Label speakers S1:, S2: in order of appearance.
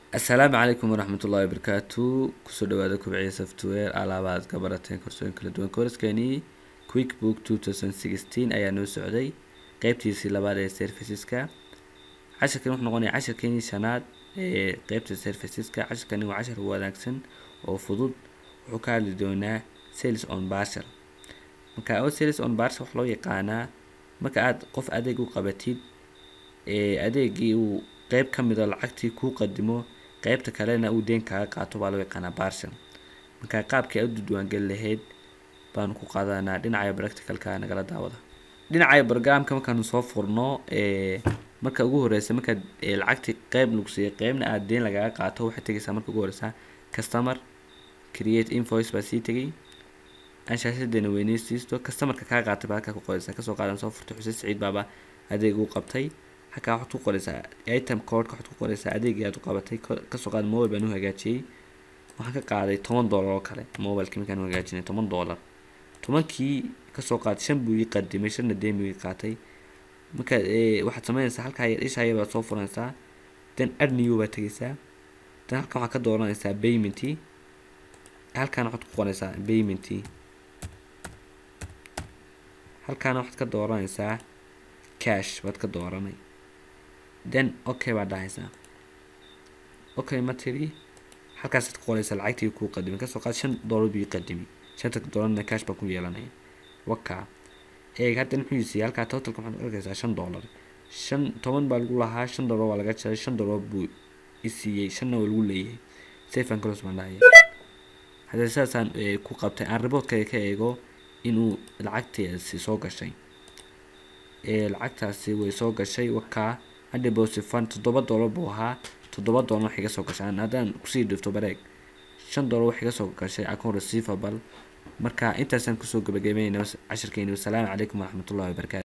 S1: assalaamu calaykum waraxmat ullahi wabarakaatu kusoo dhawaada kubciya software alaabaad ka barateen korsooyin kala duwan kooraskeenii quickbook two thousand sixteen ayaa noo socday qeybtiisii labaad ee serviceska cashirkan wuxuu noqonaya cashirkeenii shanaad ee qeybta serviceska cashirkani waa cashir wanaagsan oo fudud wuxuu ka hadli doonaa sales on parcel marka oo sales on parcel wax loo yaqaanaa marka aad qof adeeg u qabatid ee adeegii uu qeyb ka mida lacagtii kuu qadimo qeybta kalena uu deen kaaga qaato baa loo yaqaanaa parcel marka qaabkii aad u diiwaangeli lahayd baanu ku qaadanaa dhinaca practicalka nagala daawada dhinaca programka markaanu soo furno ee marka ugu horeysa markaad lacagtii qeyb lagu siiyay qeybna aad deen lagaga qaato waxaad tegaysaa marka ugu horeysa customer create invoice baa sii tegay anshaashadeena weyneysiisto customerka kaa qaatay baa halkaa ku qoreysaa kasoo qaadan soo furtay xuseen siciid baaba adeeg uu qabtay halkaa waxaad ku qoreysaa item codeka waxaad ku qoreysaa adeegii aad u qabatay kasoo qaad mobile baan u hagaajiyey waxaan ka qaaday toban dollar oo kale mobileki markaan u hagaajinay toban dollar tobankii kasoo qaatay shan buu ii qadimay shanna deen buu ii qaatay marka waxaad sameynaysaa halkaa isha yar baad soo furanaysaa then add new baad tegeysaa then halkan waxaad ka dooranaysaa paymentii halkaana waxaad ku qoraysaa paymentii halkaana waxaad ka dooranaysaa cash baad ka dooranay then okay baad dhahaysaa okay ma tiri halkaasaad ku qoraysaa lacagtii kuu qadimay kasoo qaad shan dollar buu ii qadimay shanta dollarna cash baa ku yeelanaya waka eeg hadda muxuu siiyay halkaa totalka waxaad arkaysaa shan dollar shan toban baa lagu lahaa shan dollar waa laga jaray shan dollar buu isiiyey shanna waa lagu leeyahay safe and close baan dhahaya haddee sidaasaan ku qabtay aan reportkayga ka eego inuu lacagtaasi soo gashay lacagtaasi way soo gashay wakaa haddeposit fund toddoba dollar buu ahaa toddoba dollar wax iga soo gashay haddaan kusii dhifto bareeg shan dollar wax iga soo gashay account receivable marka intaasaan kusoo gabagabeynayna cashirkeeni wasalaamu calaykum waraxmatullahi wabarakatu